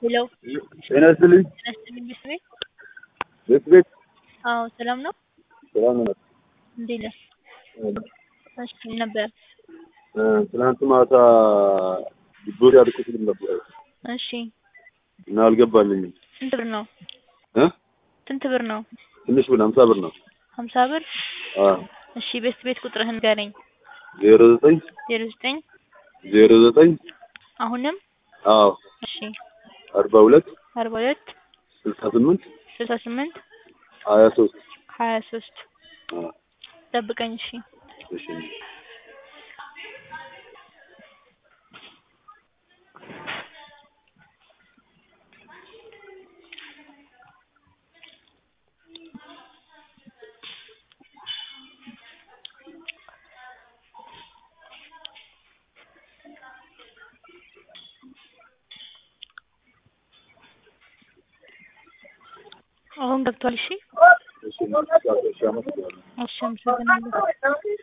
ሄሎ ጤና ይስጥልኝ። ጤና ይስጥልኝ ቤት ቤት ቤት ቤት አዎ ሰላም ነው ሰላም ነው። እንዴት ነህ? እሺ ምን ነበር? እ፣ ትናንት ማታ ዲቦር ያልኩት ልም ነበር እሺ እና አልገባልኝም። ስንት ብር ነው? እ ስንት ብር ነው? ትንሽ ብር ሀምሳ ብር ነው። ሀምሳ ብር አ እሺ ቤት ቤት ቁጥርህን ንገረኝ። ዜሮ ዘጠኝ ዜሮ ዘጠኝ ዜሮ ዘጠኝ አሁንም አዎ እሺ አርባ ሁለት አርባ ሁለት ስልሳ ስምንት ስልሳ ስምንት ሀያ ሶስት ሀያ ሶስት አ ጠብቀኝ እሺ እሺ አሁን ገብቷል እሺ እሺ እሺ አመሰግናለሁ። እሺ አመሰግናለሁ